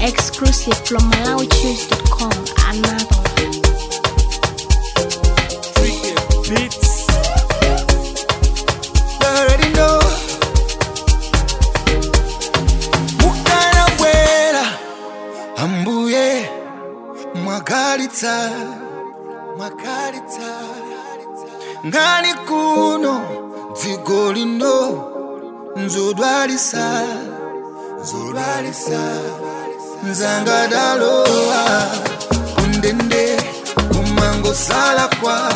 Exclusive from MalawiChoose.com. Another one. Freaky beats. You already know. Mukana bwera ambuye mwagalitsa mwagalitsa ngani kuno dziko lino nzodwalisa nzodwalisa nzangadalowa kundende kumangosala kwa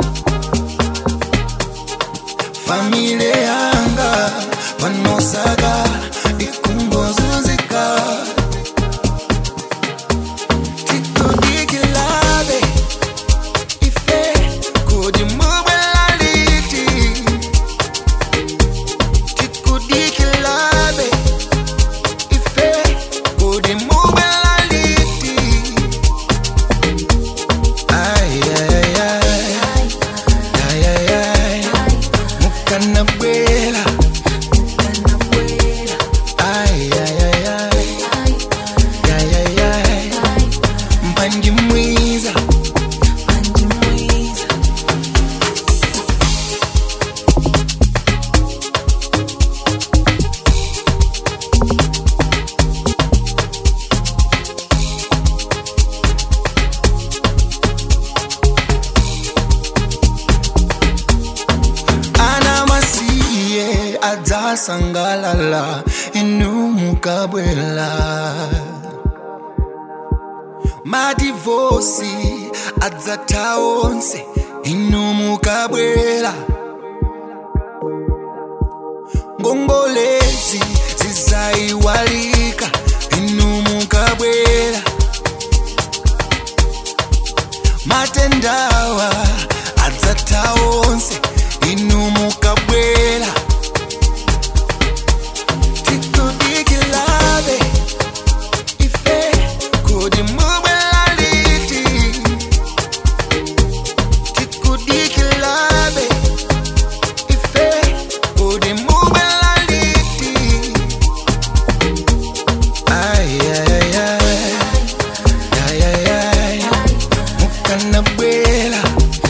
famile yanga panosaka ikungozunzika titodikilabe ife kodi mubwelaliti tikudikilabe ife kodi mubwelaliti ayayay ayayay mukana bwela ayayay ayayay mpanji mwiza ana masiye adzasangalala inu mukabwela madivosi adzatha onse inu mukabwela ngongolezi zizayiwalika inu mukabwela matendawa adzatha onse inu mukabwela tikudikilabe ife kodi mubwelaliti tikudikilabe ife kodi mubwelaliti ayayay ayayay mukana bwela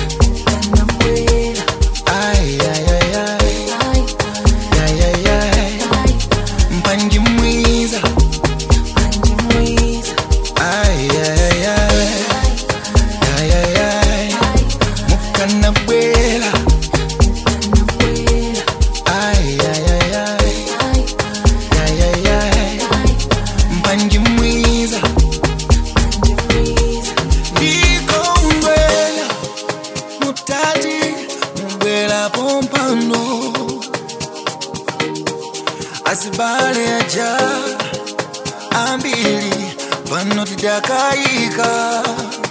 ayayay ayayay mpanji mwiza ayayay ayayay mukana bwela ayayay ayayay mpanji mwiza ndikongwela mutati mubwela pompano asibale aja ambili pano tidakayika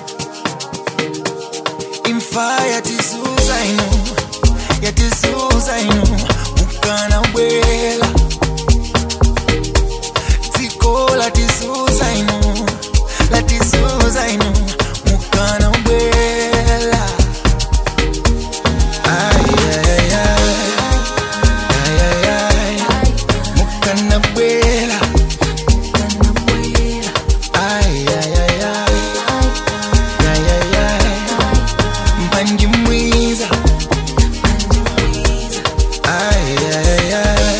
imfa yatisuza ino yatisuza ino mukana bwela dziko latisuza ino latisuza ino mukana bwela ayayay ayayay mukana bwela ayayay ayayay mpanji mwiza ayayay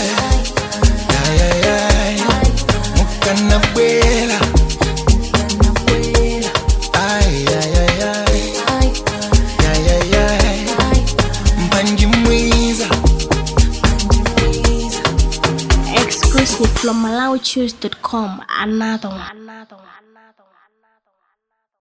ayayay mukana bwela ayayay ayayay mpanji mwiza Exclusive from MalawiChoose.com. Another one. Another one. Another one.